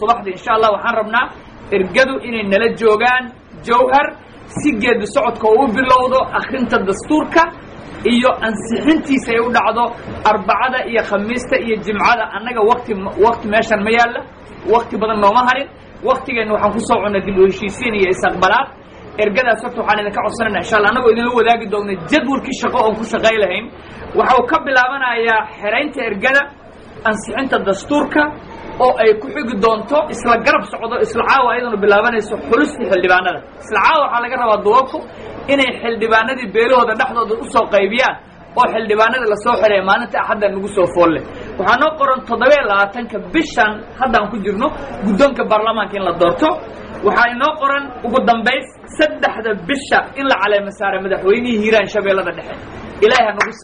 subaxdii insha allah waxaan rabnaa ergadu inay nala joogaan jawhar si geedi socodka uu bilowdo akhrinta dastuurka iyo ansixintiisa ay u dhacdo arbacada iyo khamiista iyo jimcada annaga wakti wakti meeshan ma yaalla wakti badan nooma harin waktigeenna waxaan kusoo cunay dib u heshiisiin iyo is-aqbalaad ergadaas horta waxaan idinka codsanayna insha allah annagoo idinla wadaagi doona jadwalkii shaqo oon ku shaqay lahayn waxa uu ka bilaabanayaa xeraynta ergada ansixinta dastuurka oo ay ku xigi doonto isla garab socdo isla caawa ayaduna bilaabanayso xulistii xildhibaanada isla caawa waxaa laga rabaa duwabku inay xildhibaanadii beelahooda dhexdooda usoo qaybiyaan oo xildhibaanadii lasoo xidhaya maalinta axadda nagu soo foolle waxaa noo qoran toddoba iyo labaatanka bishan haddaan ku jirno guddoonka baarlamaanka in la doorto waxaa inoo qoran ugu dambays saddexda bisha in la caleema saara madaxweynihii hiiraan shabeellada dhexe ilaahay ha nagu